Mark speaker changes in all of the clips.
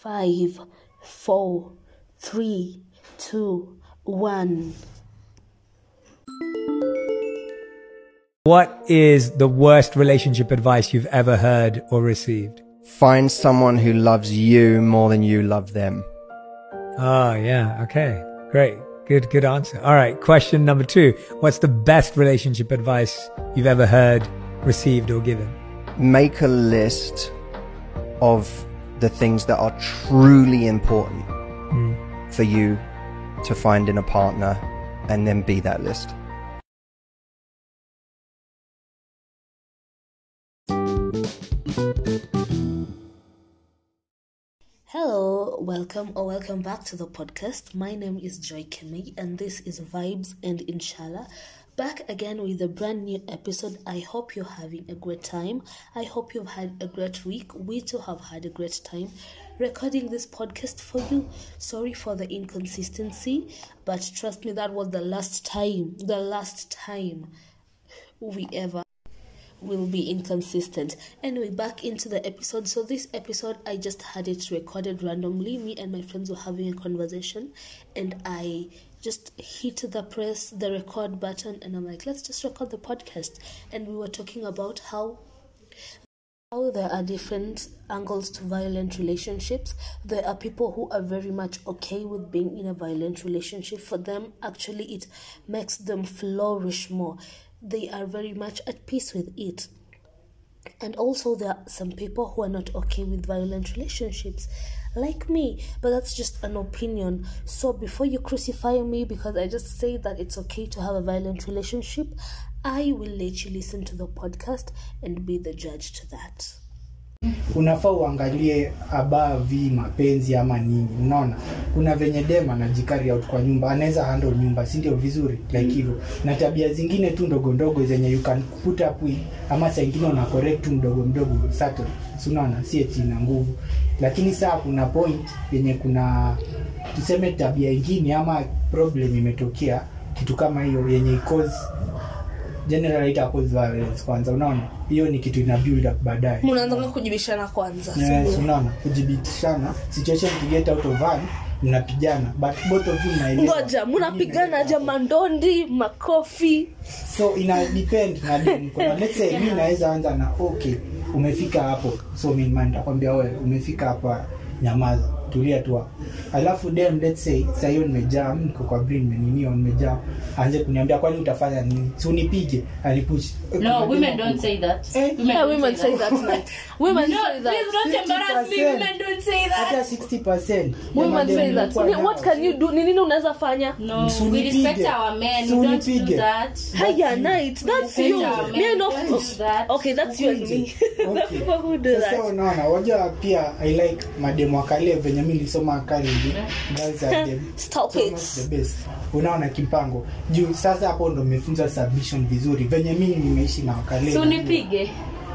Speaker 1: five, four, three, two, one.
Speaker 2: What is the worst relationship advice you've ever heard or received?
Speaker 3: Find someone who loves you more than you love them.
Speaker 2: Oh, yeah. Okay. Great. Good, good answer. All right. Question number two. What's the best relationship advice you've ever heard, received, or given?
Speaker 3: Make a list of the things that are truly important for you to find in a partner and then be that list.
Speaker 1: Hello, welcome or welcome back to the podcast. My name is Joy Kemi and this is Vibes and Inshallah. Back again with a brand new episode. I hope you're having a great time. I hope you've had a great week. We too have had a great time recording this podcast for you. Sorry for the inconsistency, but trust me, that was the last time, the last time we ever will be inconsistent. Anyway, back into the episode. So this episode I just had it recorded randomly. Me and my friends were having a conversation and I just hit the press the record button and I'm like, let's just record the podcast. And we were talking about how how there are different angles to violent relationships. There are people who are very much okay with being in a violent relationship. For them, actually, it makes them flourish more. They are very much at peace with it. And also, there are some people who are not okay with violent relationships, like me, but that's just an opinion. So, before you crucify me because I just say that it's okay to have a violent relationship, I will let you listen to the podcast and be the judge to that.
Speaker 4: unafaa uangalie abavi mapenzi ama nini unaona kuna venye dem anajikari out kwa nyumba anaweza handle nyumba si ndio vizuri like hivyo na tabia zingine tu ndogo ndogo zenye you can put up with ama saa ingine una correct tu mdogo mdogo subtle si unaona si eti na nguvu lakini saa kuna point yenye kuna tuseme tabia ingine ama problem imetokea kitu kama hiyo yenye cause general ita cause violence kwanza unaona hiyo ni kitu ina build up baadaye
Speaker 1: mnaanza kujibishana kwanza
Speaker 4: Yes, unaona kujibitishana situation to get out of hand mnapigana but both of you mnaelewa.
Speaker 1: ngoja mnapigana ja mandondi makofi
Speaker 4: so ina depend na dem. Kuna let's say mimi naweza anza na okay umefika hapo so mimi man nitakwambia wewe umefika hapa nyamaza tulia tu hapo alafu dem let's say sasa hiyo nimejaa mimi niko kwa brain nimenio nimejaa aanze kuniambia kwani utafanya nini si unipige anipush
Speaker 5: No, women don't say that.
Speaker 4: Eh?
Speaker 5: Women,
Speaker 1: yeah,
Speaker 5: don't
Speaker 1: women say that night women
Speaker 5: No,
Speaker 1: say that
Speaker 5: please don't embarrass me.
Speaker 4: 50%.
Speaker 5: Women don't say
Speaker 4: hata
Speaker 5: that.
Speaker 4: 60% ya
Speaker 1: women
Speaker 4: madem
Speaker 1: say that
Speaker 4: nilikuwa
Speaker 1: I mean, what
Speaker 4: nao.
Speaker 1: can you do ni nini unaweza fanya
Speaker 5: No,
Speaker 4: Si
Speaker 5: we
Speaker 4: unipige.
Speaker 5: respect our men.
Speaker 4: Si
Speaker 5: We don't do
Speaker 4: unipige.
Speaker 5: that.
Speaker 1: haya night that's
Speaker 5: Respect
Speaker 1: you
Speaker 5: our
Speaker 1: me I
Speaker 5: men.
Speaker 1: know
Speaker 5: Don't do that.
Speaker 1: okay that's you and me
Speaker 4: Okay.
Speaker 1: people who do
Speaker 4: Sasa
Speaker 1: that
Speaker 4: unaona wajua pia i like mademu akale venye mi nilisoma college girls are the,
Speaker 1: Stop
Speaker 4: so
Speaker 1: it.
Speaker 4: much the best unaona kimpango juu sasa hapo ndo nimefunza submission vizuri venye mimi nimeishi na wakale
Speaker 5: Si unipige.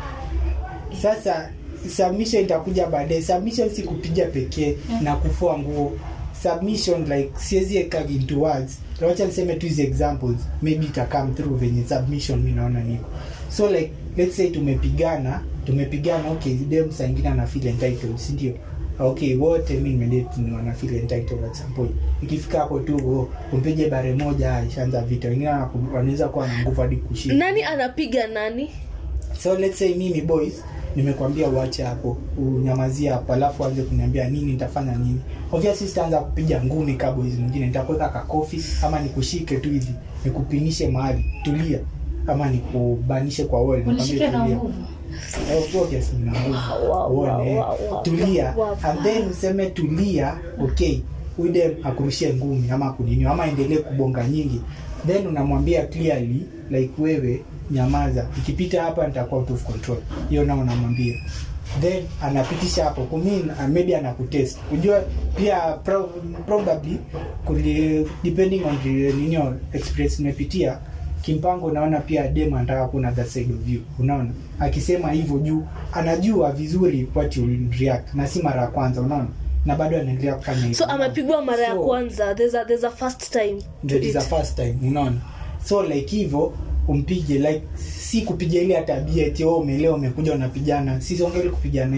Speaker 4: sasa submission itakuja baadaye submission si kupiga pekee na kufua nguo submission like siwezi eka into words wacha niseme tu hizi examples maybe ita come through venye submission mi naona niko so like let's say tumepigana tumepigana okay dem saa ingine ana feel entitled si ndio okay wote mi nimedate ni wana feel entitled at some point ikifika hapo tu oh, umpige bare moja ah, ishaanza vita wengine wanaku- wanaweza kuwa na nguvu hadi kushinda
Speaker 1: nani anapiga nani
Speaker 4: so let's say mimi boys nimekwambia uache hapo unyamazie hapo alafu anze kuniambia nini nitafanya nini obviously sitaanza kupiga ngumi ka boys mwingine nitakuweka kakofi ama nikushike tu hivi nikupinishe mahali tulia ama nikubanishe kwa wall nikwambie
Speaker 5: Unishike na
Speaker 4: tulia.
Speaker 5: nguvu.
Speaker 4: Eh, obviously na nguvu.
Speaker 1: wow,
Speaker 4: Uone,
Speaker 1: wow, wow, wow,
Speaker 4: tulia
Speaker 1: wow, wow.
Speaker 4: and then useme tulia okay huyu dem akurushie ngumi ama kunini ama endelee kubonga nyingi then unamwambia clearly like wewe nyamaza ikipita hapa nitakuwa out of control hiyo nao unamwambia then anapitisha hapo kumi maybe anakutest unajua pia pro, probably kuli, depending on the nini experience umepitia kimpango unaona pia dem anataka kuna that side of you unaona akisema hivyo juu anajua vizuri what you will react na si mara ya kwanza unaona na bado anaendelea kufanya hivyo
Speaker 1: so amepigwa mara ya
Speaker 4: So,
Speaker 1: kwanza there's a, there's a first time to
Speaker 4: that is the
Speaker 1: it.
Speaker 4: first time unaona so like hivyo umpige like si kupiga ile tabia eti oh umelewa umekuja unapigana si siongeli kupigana hiyo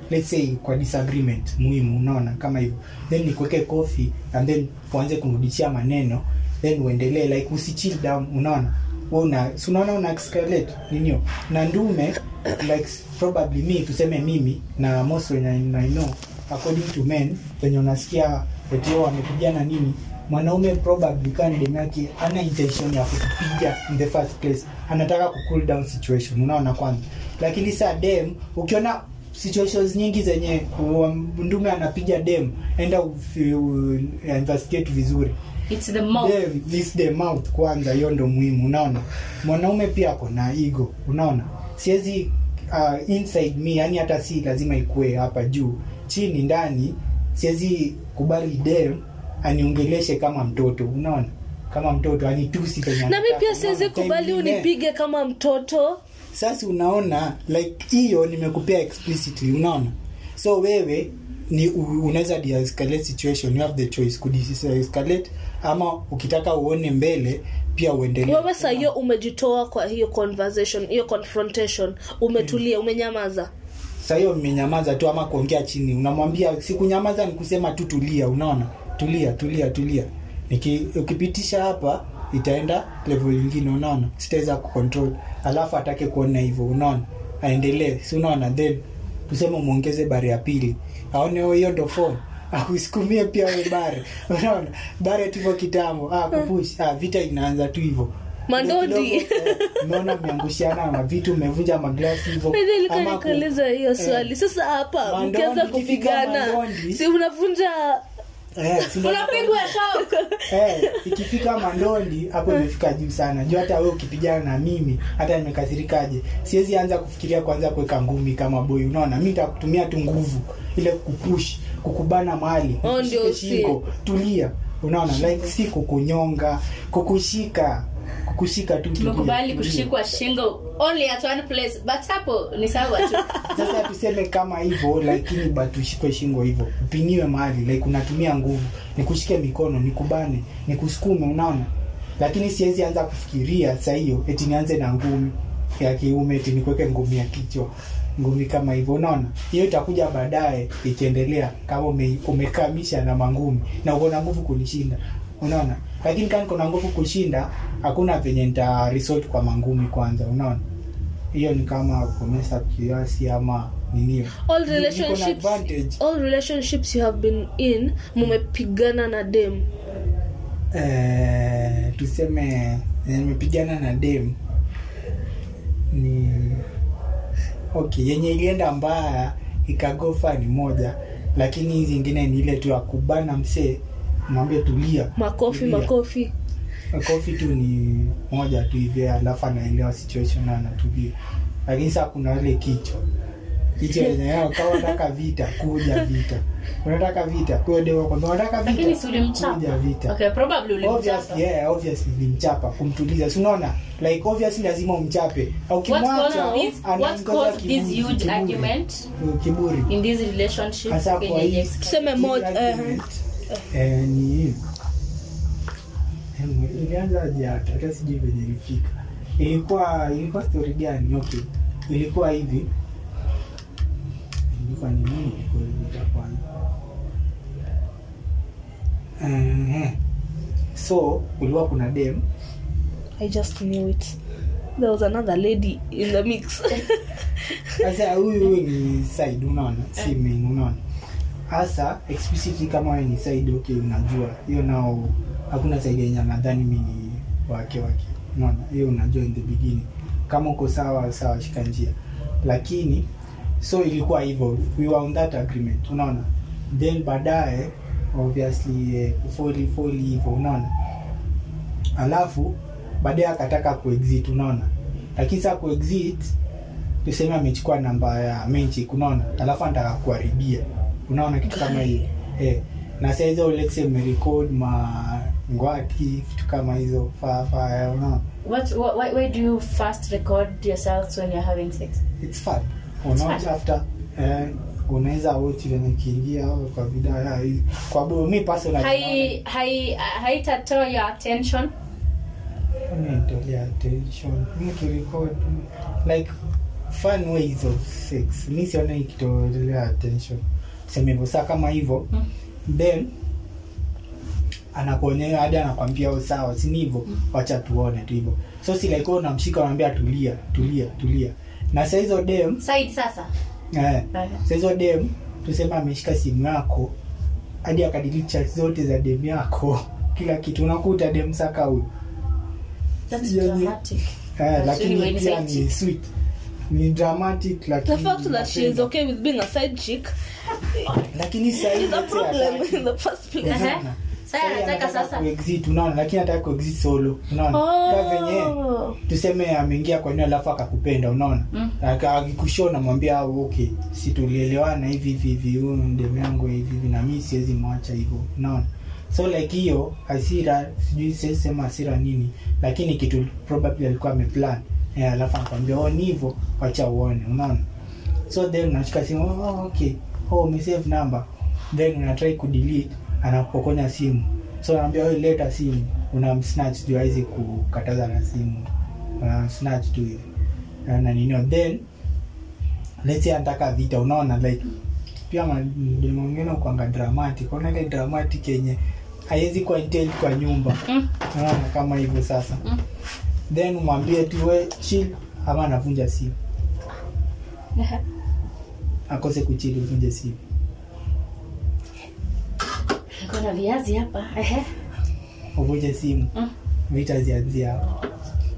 Speaker 4: let's say kwa disagreement muhimu unaona kama hivyo then nikuweke coffee and then uanze kunrudishia maneno then uendelee like usichill down unaona Wewe una si unaona una escalate ninio na ndume like probably me tuseme mimi na most wenye I know according to men wenye unasikia eti wao wamepigana nini mwanaume probably kama demu yake ana intention ya kukupiga in the first place anataka ku cool down situation unaona kwanza lakini saa dem ukiona situations nyingi zenye um, ndume anapiga dem enda ufi- u- investigate vizuri
Speaker 5: It's the mouth.
Speaker 4: Dem, this the mouth kwanza hiyo ndo muhimu unaona mwanaume pia ako na ego unaona siwezi uh, inside me yani hata si lazima ikue hapa juu chini ndani siwezi kubali dem aniongeleshe kama mtoto unaona kama mtoto anitusi penye
Speaker 1: na mi
Speaker 4: anataka,
Speaker 1: pia siwezi
Speaker 4: unaona?
Speaker 1: kubali
Speaker 4: Time ingine-
Speaker 1: unipige kama mtoto
Speaker 4: sasa unaona like hiyo nimekupea explicitly unaona so wewe ni u- unaweza de-escalate situation you have the choice ku escalate ama ukitaka uone mbele pia uendelee
Speaker 1: wewe saa hiyo umejitoa kwa hiyo conversation hiyo confrontation umetulia umenyamaza
Speaker 4: Sasa hiyo mmenyamaza tu ama kuongea chini unamwambia sikunyamaza ni kusema tu tulia unaona tulia tulia tulia Niki, ukipitisha hapa itaenda level nyingine unaona sitaweza kucontrol alafu atake kuona hivyo unaona aendelee si unaona then tuseme umwongeze bare ya pili aone "Oh, hiyo ndo form akusukumie pia we bare unaona bare tu hivyo kitambo ah, kupush ah, vita inaanza tu hivyo
Speaker 1: Mandondi.
Speaker 4: Kidogo, eh, umeona mmeangushiana mavitu mmevunja maglasi hivyo
Speaker 1: nilikuwa
Speaker 4: ama ku-
Speaker 1: nikuuliza hiyo
Speaker 4: eh,
Speaker 1: swali sasa hapa
Speaker 4: Mandondi,
Speaker 1: mkianza
Speaker 4: ikifika
Speaker 1: kupigana
Speaker 4: Mandondi.
Speaker 1: si unavunja
Speaker 4: eh, si ndo-
Speaker 5: Unapigwa shock.
Speaker 4: eh, ikifika mandondi hapo imefika juu sana juu hata wewe ukipigana na mimi hata nimekasirikaje siwezi anza kufikiria kwanza kuweka ngumi kama boy unaona mi nitakutumia tu nguvu ile kupush kukubana mahali
Speaker 1: Oh,
Speaker 4: nikushike
Speaker 1: ndio si.
Speaker 4: shingo tulia unaona like si kukunyonga kukushika kukushika tu tulia,
Speaker 5: tumekubali
Speaker 4: tulia.
Speaker 5: kushikwa shingo only at one place but hapo ni sawa tu
Speaker 4: sasa tuseme kama hivyo lakini but ushikwe shingo hivyo upiniwe mahali like unatumia nguvu nikushike mikono nikubane nikusukume unaona lakini siwezi anza kufikiria saa hiyo eti nianze na ngumi ya kiume eti nikuweke ngumi ya kichwa ngumi kama hivyo unaona hiyo itakuja baadaye ikiendelea kama ume, umekamisha na mangumi na uko na nguvu kunishinda unaona lakini kama niko na nguvu kushinda hakuna venye nita resort kwa mangumi kwanza unaona hiyo ni kama kumesa kiasi ama ninio
Speaker 1: all
Speaker 4: Niko na
Speaker 1: relationships
Speaker 4: advantage.
Speaker 1: all relationships you have been in mumepigana na dem
Speaker 4: eh, tuseme nimepigana na dem ni okay yenye ilienda mbaya ikagofa ni moja lakini hii zingine ni ile tu ya kubana msee mwambie tulia
Speaker 1: makofi
Speaker 4: tulia.
Speaker 1: makofi
Speaker 4: kofi tu ni moja tu hivi alafu anaelewa situation na anatulia lakini saa kuna ile kichwa kichwa yenye yao kama unataka vita kuja vita unataka vita kwa hiyo kwamba unataka
Speaker 5: lakini
Speaker 4: vita
Speaker 5: si ulimchapa
Speaker 4: kuja vita
Speaker 5: okay probably ulimchapa
Speaker 4: obviously yeah obviously nilimchapa kumtuliza si unaona like obviously lazima umchape au
Speaker 5: what
Speaker 4: kimwacha
Speaker 5: caused this what
Speaker 4: anaongeza
Speaker 5: caused this
Speaker 4: kiburi,
Speaker 5: huge
Speaker 4: kiburi.
Speaker 5: argument
Speaker 4: kiburi
Speaker 5: in this relationship
Speaker 4: hasa kwa
Speaker 5: yenye
Speaker 4: hii
Speaker 1: Tuseme
Speaker 4: hii
Speaker 1: moja, eh.
Speaker 4: argument, eh, ni hii Em, ilianza aje hata hata sijui venye ilifika ilikuwa ilikuwa story gani okay ilikuwa hivi ilikuwa ni nini ilikuwa ilikuwa kwanza Ehe. so kulikuwa kuna dem
Speaker 1: i just knew it there was another lady in the mix
Speaker 4: sasa huyu huyu ni side unaona si main unaona hasa explicitly kama wewe ni side okay unajua hiyo nao hakuna side yenye nadhani mi ni wake wake unaona hiyo unajua in the beginning kama uko sawa sawa shika njia lakini so ilikuwa hivyo we were on that agreement unaona then baadaye obviously eh, kufoli foli hivyo unaona alafu baadaye akataka kuexit unaona lakini saa kuexit tuseme amechukua namba ya menchik unaona alafu anataka kuharibia unaona kitu kama hiyo eh, na saa hizo let's say umerecord ma ngwati vitu kama hizo fafaya unaona
Speaker 5: what, what why, why do you first record yourselves when you're having sex
Speaker 4: it's fun unaona
Speaker 5: fun.
Speaker 4: after eh, unaweza watch venye kiingia au kwa video ya hii kwa bo mi personally
Speaker 5: hai hai haitatoa your attention
Speaker 4: nitolea attention mkirecord like fun ways of sex mi siona ikitolea attention sema hivyo saa kama hivyo then anakuonyea hadi anakwambia "Oh, sawa sini hivyo wacha tuone tu hivyo so si like wewe unamshika unamwambia tulia tulia tulia na saa hizo dem
Speaker 5: side sasa
Speaker 4: eh, saa hizo dem tuseme ameshika simu yako hadi akadiliti chat zote za dem yako kila kitu unakuta dem saka huyu
Speaker 5: That's
Speaker 4: Yeah,
Speaker 5: dramatic.
Speaker 4: eh,
Speaker 5: That's really
Speaker 4: lakini
Speaker 5: when
Speaker 4: pia
Speaker 5: side
Speaker 4: ni
Speaker 5: chick.
Speaker 4: sweet ni dramatic lakini
Speaker 1: The fact that she is
Speaker 4: napenda.
Speaker 1: okay with being a side chick
Speaker 4: lakini saa hii
Speaker 1: is a
Speaker 4: let's say
Speaker 1: problem
Speaker 4: hataki.
Speaker 1: in the first place.
Speaker 5: Ehe.
Speaker 4: Unaona?
Speaker 5: Sasa
Speaker 4: Sasa
Speaker 5: anataka
Speaker 4: anataka
Speaker 5: sasa.
Speaker 4: kuexit unaona lakini anataka kuexit solo unaona Kwa venye
Speaker 1: Oh.
Speaker 4: tuseme ameingia kwa eneo alafu akakupenda unaona
Speaker 5: Mm.
Speaker 4: Aka- akikushia unamwambia "Ah, okay si tulielewana hivi hivi hivi huyu ndemu yangu hivi hivi na mimi siwezi mwacha hivyo unaona so like hiyo hasira sijui siwezi sema hasira nini lakini kitu probably alikuwa ameplan eh, alafu anakwambia oh ni hivyo wacha uone unaona so then unashika simu oh, okay oh umesave number then unatrai kudelete anapokonya simu so anaambia wewe leta simu unamsnatch juu hawezi kukataza na simu una snatch tu hivi na na ninio then let's say anataka vita unaona like pia mademo mengine ukwanga dramatic unaona ile dramatic yenye haiwezi kuwa intent kwa nyumba
Speaker 5: Mm.
Speaker 4: unaona kama hivyo sasa
Speaker 5: Mm.
Speaker 4: then umwambie tu we chill ama anavunja simu
Speaker 5: Ehe.
Speaker 4: akose kuchili uvunje simu
Speaker 5: Niko na viazi hapa Ehe.
Speaker 4: uvunje simu
Speaker 5: Mm.
Speaker 4: vita zianzia hapo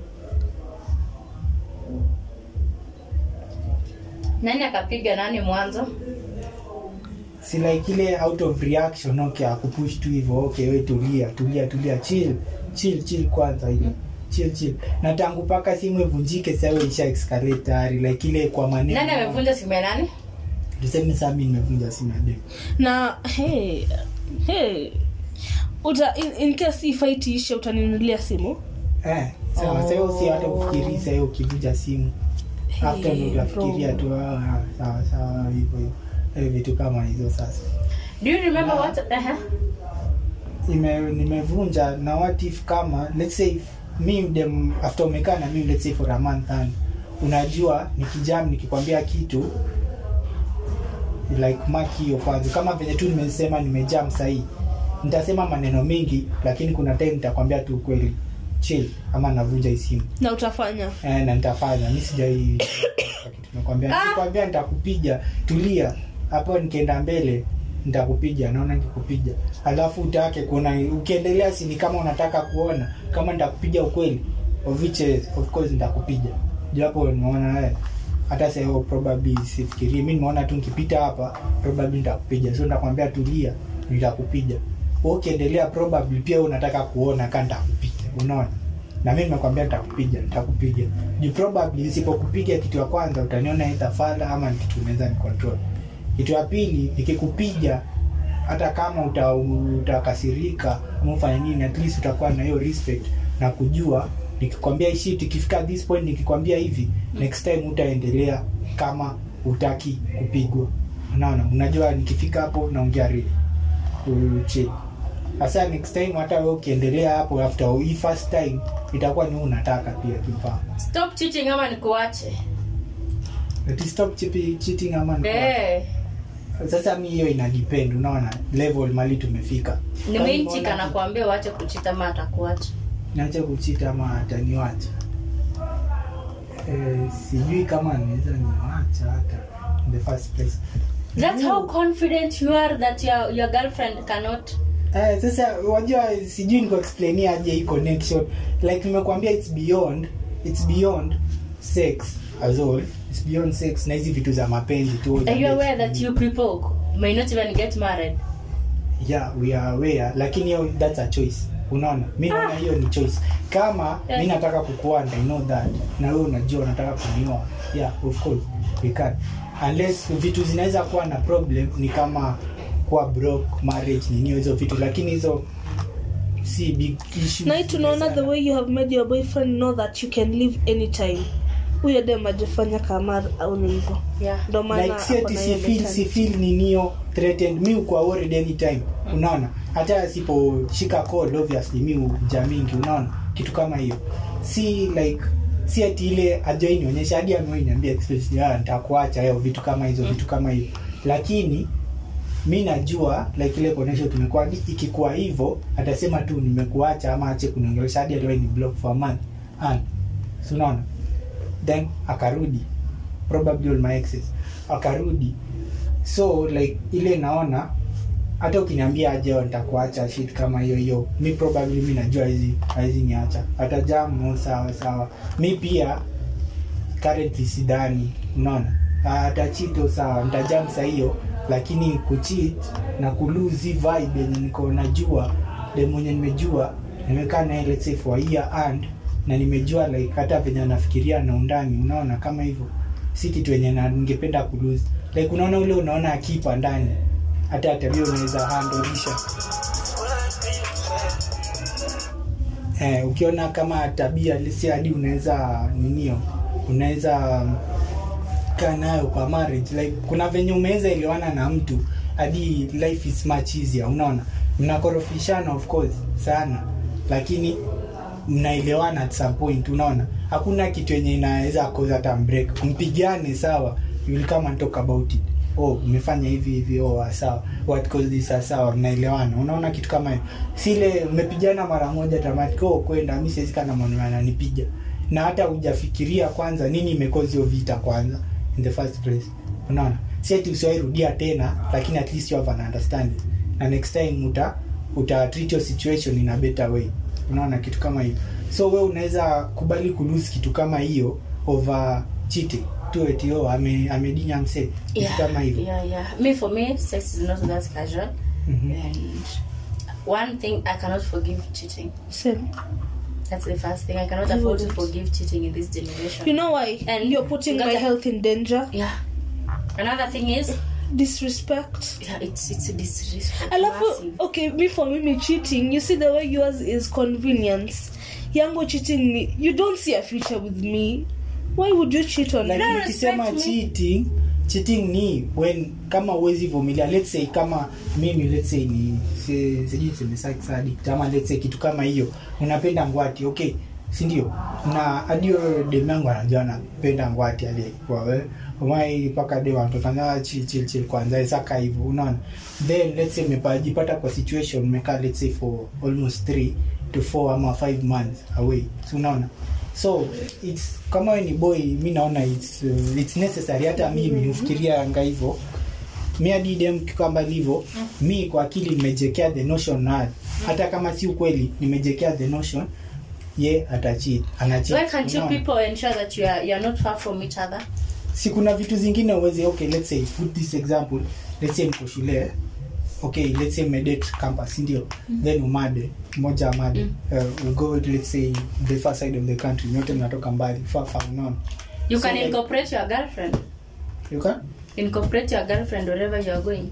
Speaker 5: nani akapiga nani mwanzo
Speaker 4: si like ile out of reaction okay akupush tu hivyo okay we tulia tulia tulia chill chill chill kwanza ile chill chill na tangu paka simu ivunjike sasa wewe isha escalate tayari like ile kwa maneno
Speaker 5: nani amevunja simu ya nani
Speaker 4: tuseme sasa mimi nimevunja simu ya dem
Speaker 1: na hey, hey. uta in, in case hii fight ishe utaninunulia simu
Speaker 4: eh sawa sasa hiyo si hata ufikiri sasa hiyo ukivunja simu after
Speaker 1: Hey,
Speaker 4: ndio unafikiria
Speaker 1: bro.
Speaker 4: tu ah, sawa sawa hivyo hivyo Eh, vitu kama hizo sasa
Speaker 5: do you remember what Ehe.
Speaker 4: Ime, nimevunja na what if kama let's say if mi dem after umekaa na mimi let's say for a month and unajua nikijam nikikwambia kitu like mark hiyo kwanza kama venye tu nimesema nimejam sahii nitasema maneno mengi lakini kuna time nitakwambia tu ukweli chill ama navunja hii simu
Speaker 1: na utafanya
Speaker 4: eh, na nitafanya mi sijai kitu nimekwambia nikikwambia nitakupiga tulia hapo nikienda mbele nitakupiga naona nikikupiga alafu utake kuona ukiendelea sini kama unataka kuona kama nitakupiga ukweli of which is, of course nitakupiga juu hapo nimeona eh, hata sasa probably sifikirii mi nimeona tu nikipita hapa probably nitakupiga so nitakwambia tulia nitakupiga Wewe ukiendelea probably pia wewe unataka kuona kaa nitakupiga unaona na mimi nimekwambia nitakupiga nitakupiga juu probably nisipokupiga kitu ya kwanza utaniona either fala ama ni kitu unaweza ni control kitu ya pili nikikupiga hata kama uta, utakasirika ama ufanye nini at least utakuwa na hiyo respect na kujua nikikwambia hii shit ikifika this point nikikwambia hivi next time utaendelea kama utaki kupigwa unaona unajua nikifika hapo naongea real chini hasa next time hata wewe ukiendelea hapo after hii first time itakuwa ni wewe unataka pia kifahamu
Speaker 5: stop cheating ama nikuache
Speaker 4: Ati stop cheating, cheating ama ni kwa-
Speaker 5: Eh.
Speaker 4: sasa mi hiyo ina depend unaona level mali tumefika Kama
Speaker 5: nimeinchika
Speaker 4: umeona
Speaker 5: na kuambia uache kuchita ama atakuacha
Speaker 4: niache kuchita ama ataniwacha eh, sijui kama naweza niwacha hata in the first place
Speaker 5: that's how confident you are that your, your girlfriend cannot
Speaker 4: Eh, sasa wajua sijui nikuexplainia aje hii connection like nimekuambia it's beyond it's beyond sex as all it's beyond sex na hizi vitu za mapenzi tu
Speaker 5: are you aware that you people may not even get married
Speaker 4: yeah we are aware lakini hiyo that's a choice unaona mi naona hiyo ni choice kama
Speaker 5: Yeah.
Speaker 4: mi nataka kukuanda i know that na wewe unajua unataka kunioa yeah of course we can unless vitu zinaweza kuwa na problem ni kama kuwa broke marriage nini hizo vitu lakini hizo si big issue
Speaker 1: na hii tunaona the way you have made your boyfriend know that you can leave anytime huyo dem ajifanya kama au ni hivyo
Speaker 5: yeah
Speaker 1: ndo maana
Speaker 4: like si
Speaker 1: ako
Speaker 4: ati
Speaker 1: na
Speaker 4: si
Speaker 1: hiyo
Speaker 4: feel si
Speaker 1: mentality.
Speaker 4: feel ninio threatened mi uko worried anytime unaona hata asiposhika call obviously mi uja mingi unaona kitu kama hiyo si like si ati ile ajai nionyesha hadi amewai niambia explicitly, "Ah, nitakuacha yo vitu kama hizo vitu kama hivyo lakini mi najua like ile connection tumekuwa hadi ikikuwa hivyo atasema tu nimekuacha ama ache kuniongelesha hadi aliwahi ni block for a month and si unaona then akarudi probably all my exes akarudi so like ile naona hata ukiniambia aje "Oh, nitakuacha shit kama hiyo hiyo mi probably mi najua hizi hizi niacha hata jamu sawa sawa mi pia currently sidhani unaona hata chito sawa nitajam saa hiyo lakini kuchit na kuluzi vibe yenye niko najua de mwenye nimejua nimekaa naye let's say for a year and na nimejua like hata venye anafikiria na undani unaona kama hivyo si kitu yenye na- ningependa kuluzi like unaona ule unaona akipa ndani hata tabia unaweza handolisha eh, ukiona kama tabia lisi hadi unaweza ninio unaweza um, kaa nayo kwa marriage like kuna venye umeweza elewana na mtu hadi life is much easier unaona mnakorofishana of course sana lakini mnaelewana at some point unaona hakuna kitu yenye inaweza cause hata break mpigane sawa you will come and talk about it oh umefanya hivi hivi oh ah, sawa what caused this ah, sawa mnaelewana unaona kitu kama hiyo sile mmepigana mara moja tamati oh kwenda mimi siwezi kana mwanaume ananipiga na hata hujafikiria kwanza nini imekozi hiyo vita kwanza in the first place unaona si ati usiwahi rudia tena lakini at least you have an understanding na next time uta uta treat your situation in a better way unaona kitu kama hiyo so we unaweza kubali kulose kitu kama hiyo over cheating tu eti oh ame amedinya mse kitu
Speaker 5: yeah,
Speaker 4: kama hivyo
Speaker 5: yeah, yeah. Me for me, sex is not that casual,
Speaker 4: Mhm.
Speaker 5: and one thing I cannot forgive cheating.
Speaker 1: Same.
Speaker 5: That's the first thing I cannot
Speaker 1: I
Speaker 5: afford to
Speaker 1: wouldn't.
Speaker 5: forgive cheating in this generation.
Speaker 1: You know why?
Speaker 5: And
Speaker 1: You're putting my
Speaker 5: Ngata-
Speaker 1: health in danger.
Speaker 5: yeah. Another thing is,
Speaker 1: Disrespect.
Speaker 5: yeah, it's it's a disrespect.
Speaker 1: alafu
Speaker 5: massive.
Speaker 1: okay me for mimi cheating you see the way yours is convenience yangu cheating ni you don't see a future with me why would you cheat on
Speaker 4: like
Speaker 1: me
Speaker 5: don't
Speaker 4: nikisema
Speaker 5: respect me.
Speaker 4: cheating cheating ni when kama uwezi vumilia let's say kama mimi let's say ni si- sijui semesaki ama let's say kitu kama hiyo unapenda ngwati okay si ndio na hadi huyo dem yangu anajua napenda ngwati aliyekuwa we umai mpaka de wanatokanza chill chill chill kwanza saka hivyo unaona then let's say umepajipata kwa situation umekaa let's say for almost 3 to 4 ama 5 months away so unaona so it's kama we ni boy mi naona it's, uh, it's necessary hata mimi ufikiria anga hivyo mi hadi dem kwamba hivyo mi kwa akili nimejekea the notion na hata kama si ukweli nimejekea the notion ye atachit anachit
Speaker 5: Why can't you
Speaker 4: Unaona?
Speaker 5: people ensure that you are you are not far from each other?
Speaker 4: si kuna vitu zingine uweze okay let's say put this example let's say mko shule okay let's say medate campus ndio then umade moja amade uh, we go let's say the far side of the country nyote mnatoka mbali far far unaona
Speaker 5: You
Speaker 4: So,
Speaker 5: can
Speaker 4: like-
Speaker 5: incorporate your girlfriend.
Speaker 4: you can
Speaker 5: Incorporate your girlfriend wherever you are going.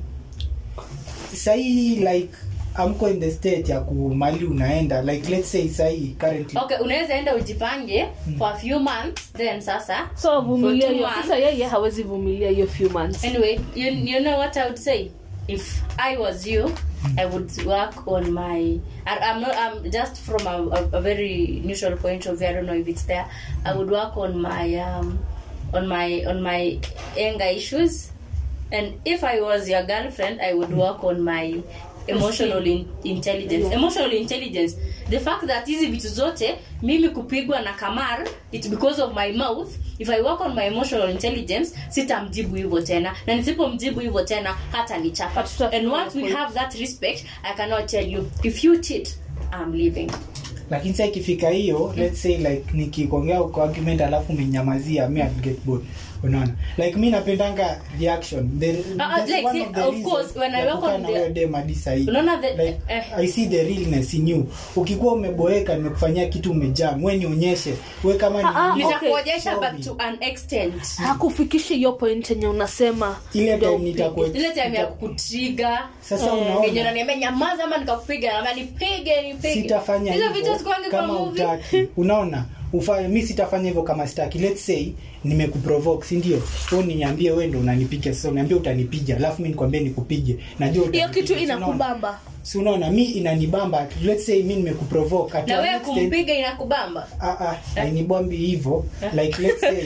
Speaker 4: sahii like amko in the state ya kumali unaenda like let's say sahii currently
Speaker 5: Okay, unaweza enda ujipange for a few months then sasa.
Speaker 1: so vumilia
Speaker 5: For two
Speaker 1: hiyo
Speaker 5: months.
Speaker 1: sasa yeye hawezi vumilia hiyo few months
Speaker 5: Anyway, you, you know what I would say? If I was you, I would work on my. I, I'm not. I'm just from a, a, a very neutral point of view. I don't know if it's there. I would work on my um, on my on my anger issues, and if I was your girlfriend, I would work on my emotional in, intelligence. Emotional intelligence. The fact that hizi vitu zote mimi kupigwa na Kamar, it's because of my mouth. If I work on my emotional intelligence, sitamjibu hivyo tena, na nisipomjibu hivyo tena hata nichapa.
Speaker 1: Hatuta-
Speaker 5: And once we have that respect, I cannot tell you if you cheat, I'm leaving.
Speaker 4: lakini sa ikifika hiyo let's say like nikikuongea kwa argument alafu umenyamazia mi I'll get bored unaona like mi napendanga reaction the,
Speaker 5: Ah, ah,
Speaker 4: that's
Speaker 5: like,
Speaker 4: one
Speaker 5: see,
Speaker 4: of the
Speaker 5: of
Speaker 4: reasons
Speaker 5: course, when I
Speaker 4: ya
Speaker 5: work
Speaker 4: kukaa
Speaker 5: on
Speaker 4: na
Speaker 5: the-
Speaker 4: huyo dem hadi sahi.
Speaker 5: Unaona the-
Speaker 4: like,
Speaker 5: eh.
Speaker 4: i see the realness in you ukikuwa umeboeka nimekufanyia kitu umejam we nionyeshe we kama ni
Speaker 1: Ah, ah,
Speaker 4: nini,
Speaker 1: okay.
Speaker 5: Nitakuonyesha
Speaker 4: show
Speaker 5: but
Speaker 4: me.
Speaker 5: to an extent.
Speaker 1: hakufikishi hiyo point yenye unasema
Speaker 4: ile
Speaker 1: ndio
Speaker 4: time nitakuwa
Speaker 5: ile time ya kukutriga
Speaker 4: sasa
Speaker 5: yenye
Speaker 4: unaona
Speaker 5: unaniambia nyamaza ama nikakupiga ama nipige nipige
Speaker 4: sitafanya
Speaker 5: hizo
Speaker 4: hivyo
Speaker 5: vitu zikuangi kwa
Speaker 4: kama
Speaker 5: movie
Speaker 4: utaki unaona ufanye mi sitafanya hivyo kama sitaki let's say nimekuprovoke si ndio wewe niambie wewe ndo unanipiga sasa uniambie utanipiga alafu mi nikwambie nikupige najua
Speaker 1: hiyo
Speaker 4: utanipiga,
Speaker 1: kitu
Speaker 4: si unaona?
Speaker 1: inakubamba
Speaker 4: si unaona mi inanibamba let's say mi nimekuprovoke at
Speaker 5: na
Speaker 4: an
Speaker 5: wewe
Speaker 4: extent-
Speaker 5: kumpiga inakubamba
Speaker 4: Ah, ah, hainibambi hivyo like let's say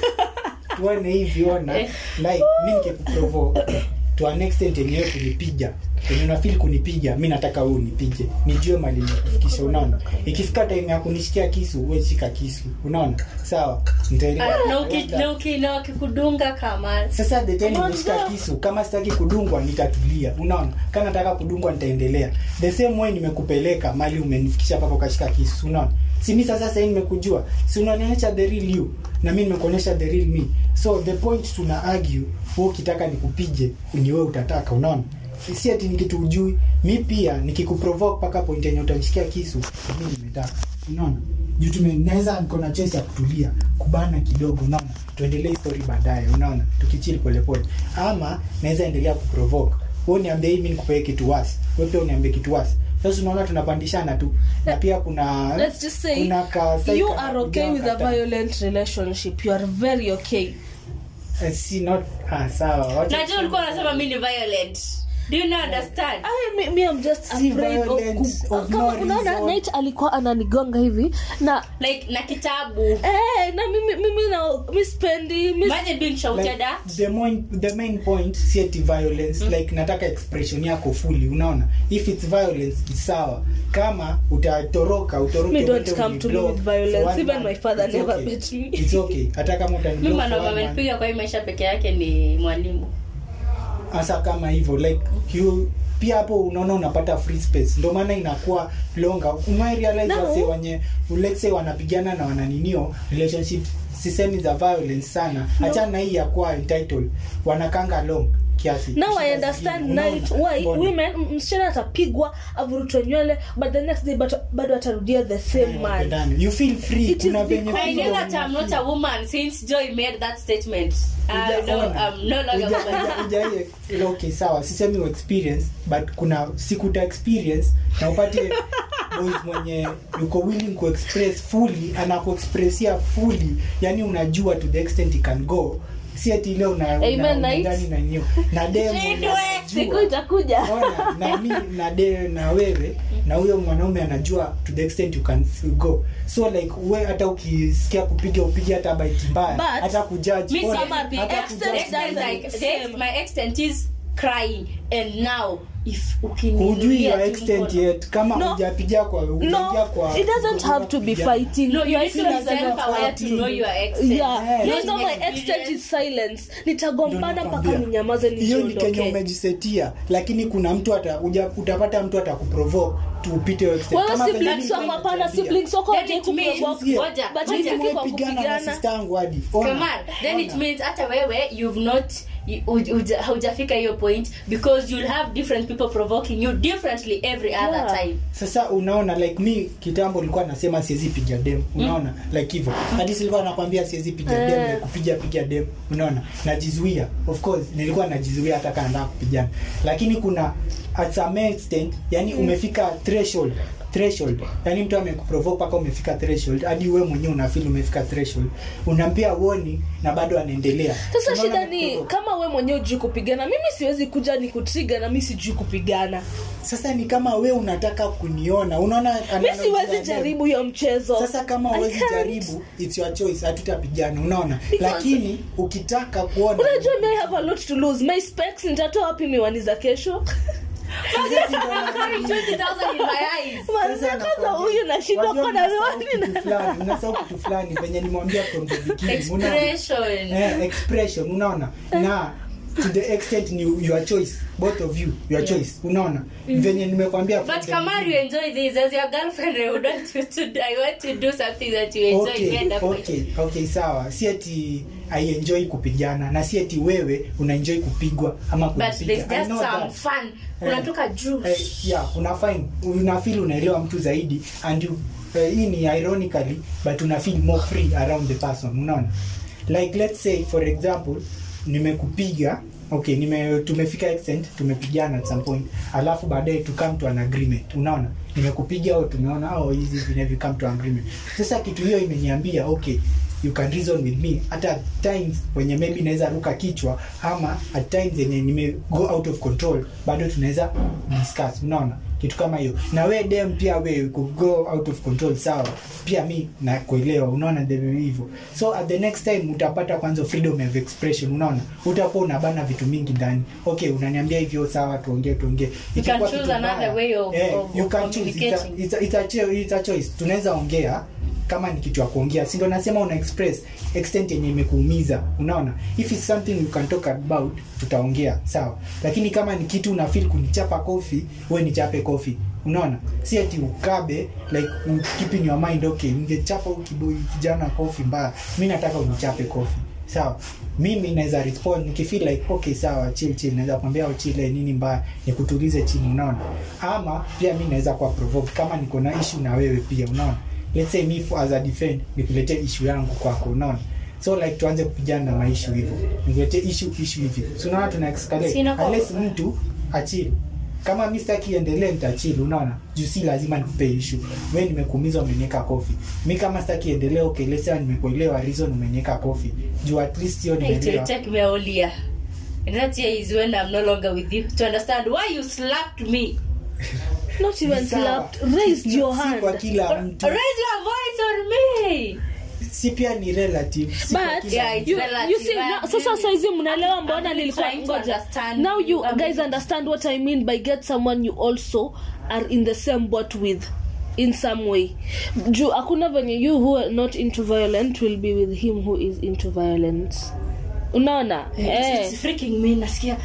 Speaker 4: tuone hivi ona
Speaker 5: Eh.
Speaker 4: like mi nikikuprovoke to an extent yenyewe kunipiga enye unafili kunipiga mi nataka wewe unipige nijue mali nikufikisha unaona ikifika time ya kunishikia kisu we shika kisu unaona sawa nitaelewa
Speaker 5: Ah, na uki- na uki- na wakikudunga kama
Speaker 4: sasa the time nimeshika kisu kama sitaki kudungwa nitatulia unaona kama nataka kudungwa nitaendelea the same way nimekupeleka mali umenifikisha mpaka ukashika kisu unaona si mi sasa sahii nimekujua si unanionyesha the real you na mi nimekuonyesha the real me so the point tuna argue wewe ukitaka nikupige ni wewe utataka unaona si ati ni kitu ujui mi pia nikikuprovoke mpaka point yenye utanishikia kisu mi nimetaka unaona juu tume naweza niko na choice ya kutulia kubana kidogo unaona tuendelee hii story baadaye unaona tukichili polepole ama naweza endelea kuprovoke wewe niambie hii mimi nikupee kitu wasi wewe pia uniambie kitu wasi sasa unaona tunapandishana tu na pia kuna
Speaker 1: let's just say
Speaker 4: kuna ka side
Speaker 1: you
Speaker 4: kana
Speaker 1: are okay with a
Speaker 4: kujaa kata-
Speaker 1: violent relationship you are very okay
Speaker 4: Eh, si not ah sawa wacha
Speaker 5: najua ulikuwa unasema mi ni violent do you not understand
Speaker 1: I, me, me I'm just
Speaker 4: Si
Speaker 1: afraid of,
Speaker 4: violence
Speaker 1: ku-
Speaker 4: of
Speaker 1: kama
Speaker 4: no
Speaker 1: unaona
Speaker 4: reason.
Speaker 1: night alikuwa ananigonga hivi na
Speaker 5: like na kitabu
Speaker 1: eh, na mimi mimi na mi spendi mi
Speaker 5: imagine being shouted
Speaker 4: like,
Speaker 5: at
Speaker 4: the, main, the main point si ati violence like nataka expression yako fully unaona if it's violence ni sawa kama utatoroka utoroke
Speaker 1: Me don't
Speaker 4: uende
Speaker 1: come to me
Speaker 4: uniblock
Speaker 1: with
Speaker 4: for
Speaker 1: violence.
Speaker 4: one
Speaker 1: Even
Speaker 4: month,
Speaker 1: my father
Speaker 4: it's
Speaker 1: never
Speaker 4: okay.
Speaker 1: bet me.
Speaker 4: it's okay hata kama
Speaker 5: mi
Speaker 4: utaniblock for
Speaker 5: mwanaume
Speaker 4: one month,
Speaker 5: amenipiga kwa hii maisha peke yake ni mwalimu
Speaker 4: hasa kama hivyo like you pia hapo unaona unapata free space ndio maana inakuwa longa umerealize
Speaker 1: No.
Speaker 4: wase wenye let's say wanapigana na wananinio relationship sisemi za violence sana achana na hii ya kuwa entitled wanakanga long kiasi
Speaker 1: now i
Speaker 4: Shida
Speaker 1: understand
Speaker 4: zingine, unaona?
Speaker 1: night why
Speaker 4: Mbona?
Speaker 1: women m- msichana atapigwa avurutwe nywele but the next day but- bado atarudia the same man
Speaker 4: Wapendane. you feel free
Speaker 1: It is
Speaker 4: kuna venye
Speaker 1: because-
Speaker 5: I
Speaker 4: freedom
Speaker 5: know that I'm not
Speaker 4: unafeel.
Speaker 5: a woman since Joy made that statement. I know
Speaker 4: Hujaona.
Speaker 5: I'm no longer a
Speaker 4: Huja-
Speaker 5: woman.
Speaker 4: huja- huja- okay sawa sisemi u experience but kuna sikuta experience na upate boys mwenye yuko willing kuexpress fully anakuexpressia fully yani unajua to the extent he can go si ati ile una
Speaker 1: Amen,
Speaker 4: una-
Speaker 1: night.
Speaker 4: unadhani na nyo na demo
Speaker 5: Shindwe,
Speaker 1: siku itakuja
Speaker 4: Ona, na mi na de na wewe na huyo mwanaume anajua to the extent you can go so like we hata ukisikia kupiga upige hata baiti mbaya
Speaker 1: But-
Speaker 4: hata kujudge
Speaker 5: Me
Speaker 4: ona,
Speaker 1: Sama, the
Speaker 4: hata
Speaker 1: extent
Speaker 4: kujudge
Speaker 5: extent
Speaker 1: doesn't
Speaker 5: like the,
Speaker 1: same.
Speaker 5: my extent is crying and now if
Speaker 4: hujui
Speaker 5: ukininulia
Speaker 4: your
Speaker 5: tu
Speaker 4: extent
Speaker 5: mkono-
Speaker 4: yet kama
Speaker 1: No.
Speaker 4: hujapiga kwa hujaingia
Speaker 1: no
Speaker 4: kwa
Speaker 1: it doesn't have to be fighting
Speaker 5: No, you
Speaker 1: Your
Speaker 5: need to be
Speaker 1: extent doesn't
Speaker 5: self-aware
Speaker 1: have
Speaker 5: to
Speaker 1: to
Speaker 5: know
Speaker 1: be-
Speaker 5: your extent.
Speaker 1: yeah
Speaker 4: Yeah.
Speaker 1: no, no, my
Speaker 5: Experience.
Speaker 1: extent is silence nitagombana
Speaker 4: Ndio
Speaker 1: mpaka
Speaker 4: nakwambia.
Speaker 1: ninyamaze
Speaker 4: hiyo ni kenye
Speaker 1: nijiondoke
Speaker 4: umejisetia lakini kuna mtu ata, uja, utapata mtu atakuprovoke tu upite hiyo extent.
Speaker 1: wewe
Speaker 4: Kama venye
Speaker 1: siblings
Speaker 4: mimi
Speaker 1: wako hapana
Speaker 4: nimekuambia.
Speaker 1: siblings wako
Speaker 5: Then
Speaker 1: hawajai
Speaker 5: it means-
Speaker 1: kuprovoke.
Speaker 4: Sikia,
Speaker 5: Ngoja,
Speaker 1: But
Speaker 5: ngoja.
Speaker 1: ikifika kwa
Speaker 4: nimepigana na
Speaker 1: kupigana
Speaker 4: sister yangu hadi Ona,
Speaker 5: Come on. Then it
Speaker 4: ona.
Speaker 5: means hata wewe you've not you- uj- uja- haujafika hiyo point because you'll have different people provoking you differently every other
Speaker 1: Yeah.
Speaker 5: time
Speaker 4: sasa unaona like mi kitambo nilikuwa nasema siwezi piga dem unaona like hivyo hadi silikuwa nakwambia siwezi piga dem
Speaker 1: Eh.
Speaker 4: like kupiga piga dem unaona najizuia of course nilikuwa najizuia hata kama nataka kupigana lakini kuna at some extent yani umefika threshold threshold yani mtu amekuprovoke mpaka umefika threshold hadi wewe mwenyewe unafeel umefika threshold unampia woni na bado anaendelea
Speaker 1: sasa
Speaker 4: Unaona
Speaker 1: shida ni
Speaker 4: amekuprovoke.
Speaker 1: kama we mwenyewe ujui kupigana mimi siwezi kuja ni kutriga na mi sijui kupigana
Speaker 4: sasa ni kama we unataka kuniona unaona
Speaker 1: mi
Speaker 4: analogy
Speaker 1: siwezi
Speaker 4: ya dem.
Speaker 1: jaribu hiyo mchezo
Speaker 4: sasa kama
Speaker 1: I
Speaker 4: huwezi
Speaker 1: can't.
Speaker 4: jaribu it's your choice hatutapigana unaona
Speaker 1: Because-
Speaker 4: lakini ukitaka kuona
Speaker 1: unajua mi I have a lot to lose my specs nitatoa wapi miwani za kesho
Speaker 5: I'm carrying 20,000 in my eyes
Speaker 1: Manze, kwanza huyu nashindwa kona miwani na
Speaker 4: unasahau kitu fulani venye nimwambia from the beginning unaona?
Speaker 5: expression
Speaker 4: eh, expression unaona na to the extent ni your choice both of you your choice unaona venye nimekwambia from
Speaker 5: But
Speaker 4: the
Speaker 5: Kamar, you enjoy this as your girlfriend. I would want you to. I want to do something that you enjoy.
Speaker 4: okay,
Speaker 5: End up with.
Speaker 4: okay, okay sawa si ati aienjoi kupigana na si ati wewe unaenjoi kupigwa ama
Speaker 5: But there's
Speaker 4: kunipiga I
Speaker 5: just
Speaker 4: know
Speaker 5: some
Speaker 4: that.
Speaker 5: fun.
Speaker 4: Eh.
Speaker 5: Unatoka juice.
Speaker 4: Eh, yeah una fine una feel unaelewa mtu zaidi and you, eh, hii ni ironically but una feel more free around the person unaona like let's say for example nimekupiga okay nime tumefika extent tumepigana at some point alafu baadaye to come to an agreement unaona nimekupiga au tumeona au hizi vinevi come to an agreement sasa kitu hiyo imeniambia okay you can reason with me hata at times wenye maybe naweza ruka kichwa ama at times yenye nime go out of control bado tunaweza discuss unaona kitu kama hiyo na we dem pia we could go out of control sawa pia mi nakuelewa unaona ndivyo hivyo so at the next time utapata kwanza freedom of expression unaona utakuwa unabana vitu mingi ndani okay unaniambia hivyo sawa tuongee tuongee
Speaker 5: You can
Speaker 4: Ikikuwa
Speaker 5: choose
Speaker 4: kitu
Speaker 5: another
Speaker 4: mbaya,
Speaker 5: way of-
Speaker 4: eh,
Speaker 5: of-
Speaker 4: you
Speaker 5: of
Speaker 4: can choose. It's a-
Speaker 5: communicating.
Speaker 4: it's a- it's a cho- it's a choice tunaweza ongea kama ni kitu ya kuongea si ndo nasema una express extent yenye imekuumiza unaona if it's something you can talk about tutaongea sawa lakini kama ni kitu una feel kunichapa kofi we nichape kofi unaona si ati ukabe like you keep in your mind okay ningechapa huyu kiboi kijana kofi mbaya mi nataka unichape kofi sawa mimi naweza respond nikifeel like okay sawa chill chill naweza kwambia uchile nini mbaya nikutulize chini unaona ama pia mi naweza kuwa provoke kama niko na issue na wewe pia unaona let's say me for- as a defend nikuletee issue yangu kwako unaona so like tuanze kupigana na maishu hivyo nikuletee issue issue hivi so unaona tuna escalate
Speaker 5: Sina kwa-
Speaker 4: unless mtu achili kama mi sitaki iendelee nitachili unaona juu si lazima nikupe issue we nimekuumiza umenieka kofi mi kama sitaki iendelee okay let's say nimekuelewa reason umenieka kofi juu at least hiyo
Speaker 5: It will
Speaker 4: nimeelewa
Speaker 5: take me a whole year. And that year is when I'm no longer with you to understand why you slapped me.
Speaker 1: not even
Speaker 4: Ni sawa.
Speaker 1: slapped raised your
Speaker 4: si
Speaker 1: hand
Speaker 4: kwa kila mtu
Speaker 5: Raise your voice on me.
Speaker 4: si pia ni relative si kwa
Speaker 1: but
Speaker 4: kila
Speaker 5: Yeah,
Speaker 4: mtu.
Speaker 1: you,
Speaker 5: relative.
Speaker 1: you see
Speaker 5: I
Speaker 1: now,
Speaker 5: agree
Speaker 1: sasa
Speaker 5: with-
Speaker 1: saizi mnaelewa
Speaker 5: I'm
Speaker 1: mbona
Speaker 5: really
Speaker 1: nilikuwa
Speaker 5: trying to
Speaker 1: ngoja
Speaker 5: understand
Speaker 1: now you
Speaker 5: you. I'm
Speaker 1: guys
Speaker 5: really-
Speaker 1: understand what i mean by get someone you also are in the same boat with in some way juu hakuna venye you who are not into violent will be with him who is into violence unaona
Speaker 5: It's,
Speaker 1: eh.
Speaker 5: it's freaking me nasikia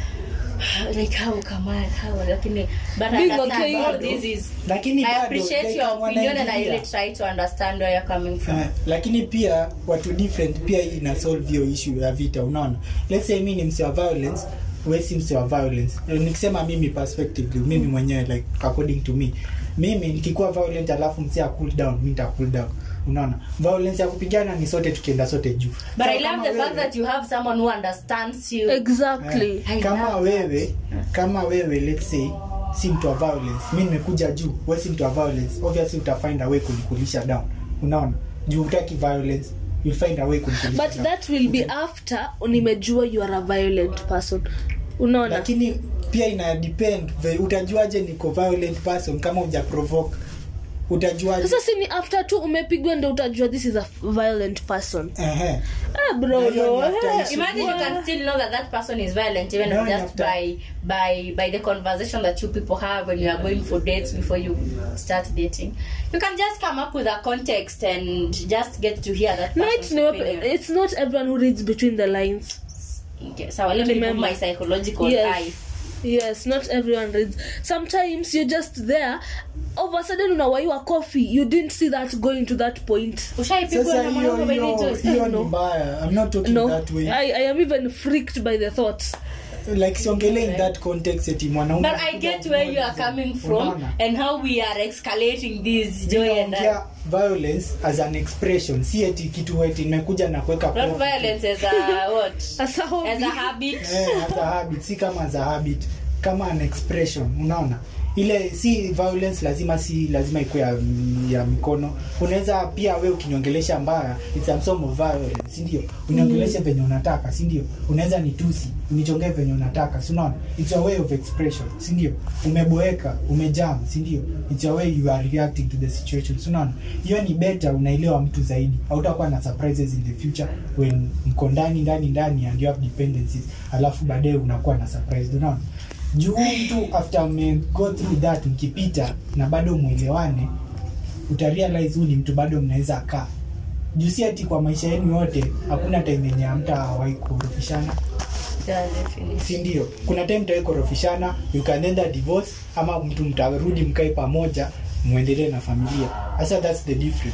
Speaker 5: like how come on how lakini but I
Speaker 1: Being
Speaker 5: understand
Speaker 1: okay.
Speaker 5: all this is
Speaker 4: lakini
Speaker 5: I
Speaker 4: bado,
Speaker 5: appreciate
Speaker 4: like,
Speaker 5: your opinion and I
Speaker 4: wanaingilia.
Speaker 5: really try to understand where you're coming from.
Speaker 4: Uh, lakini pia watu different pia hii ina solve hiyo issue ya vita unaona let's say mi ni mse wa violence we si mse wa violence Eh, nikisema mimi perspectively mimi mwenyewe like according to me mimi nikikuwa violent alafu mse a cool down mi nita cool down unaona violence ya kupigana ni sote tukienda sote juu
Speaker 5: But
Speaker 4: So
Speaker 5: I love
Speaker 4: kama
Speaker 5: the fact
Speaker 4: wewe-
Speaker 5: that you have someone who understands you.
Speaker 1: exactly
Speaker 4: Eh,
Speaker 5: I
Speaker 4: kama
Speaker 5: love that.
Speaker 4: wewe kama wewe let's say si mtu wa violence mi nimekuja juu we si mtu wa violence obviously utafind a way kunikulisha down unaona juu utaki violence you'll find a way kunikulisha
Speaker 1: but
Speaker 4: down.
Speaker 1: that will be after nimejua you are a violent person unaona
Speaker 4: lakini pia ina depend ve- utajuaje niko violent person kama uja provoke utajuaje
Speaker 1: sasa si ni after tu umepigwa ndo utajua this is a violent person
Speaker 4: Ehe.
Speaker 1: ah, bro
Speaker 4: Na hiyo
Speaker 1: no,
Speaker 4: ni after
Speaker 1: eh.
Speaker 4: issue.
Speaker 5: Imagine you can still know that that person is violent even
Speaker 4: No,
Speaker 5: just
Speaker 4: after-
Speaker 5: by by by the conversation that you people have when you are going for dates before you start dating. You can just come up with a context and just get to hear that
Speaker 1: No,
Speaker 5: person's
Speaker 1: it's, no,
Speaker 5: opinion.
Speaker 1: it's not everyone who reads between the lines
Speaker 5: Okay, so let me remove
Speaker 1: Remember.
Speaker 5: my psychological
Speaker 1: Yes.
Speaker 5: eye.
Speaker 1: yes not everyone reads sometimes you're just there all of a sudden unawaiwa coffee you didn't see that going to that point
Speaker 5: Ushaipigwa
Speaker 4: sasa
Speaker 5: na
Speaker 4: hiyo
Speaker 5: mwanaume
Speaker 4: hiyo
Speaker 5: Benito?
Speaker 4: hiyo ni
Speaker 1: No.
Speaker 4: mbaya i'm not talking
Speaker 1: no
Speaker 4: that way
Speaker 1: I, i am even freaked by the thought
Speaker 4: like siongelee in that context eti mwanaume
Speaker 5: But I get where you are coming from
Speaker 4: Unaona?
Speaker 5: and how we are escalating this joy and
Speaker 4: Ninaongea violence as an expression si eti kitu eti nimekuja na kuweka
Speaker 5: not
Speaker 4: kofi.
Speaker 5: violence as a what?
Speaker 1: as a hobby.
Speaker 5: As a habit.
Speaker 4: eh, as a habit si kama as a habit kama an expression unaona ile si violence lazima si lazima ikuwe ya, ya mikono unaweza pia we ukiniongelesha mbaya it's a form of violence si ndio uniongeleshe venye unataka si ndio unaweza nitusi unichongee venye unataka si unaona it's a way of expression si ndio umeboeka umejam si ndio it's a way you are reacting to the situation si unaona hiyo ni better unaelewa mtu zaidi hautakuwa na surprises in the future when mko ndani ndani ndani and you have dependencies alafu baadaye unakuwa na surprise unaona juu mtu after me go through that mkipita na bado mwelewane utarealize huu ni mtu bado mnaweza kaa juu si ati kwa maisha yenu yote hakuna time yenye hamtawahi kurofishana
Speaker 5: Yeah, definitely.
Speaker 4: si ndio kuna time mtawai korofishana you can either divorce ama mtu mtarudi mkae pamoja muendelee na familia sasa that's the difference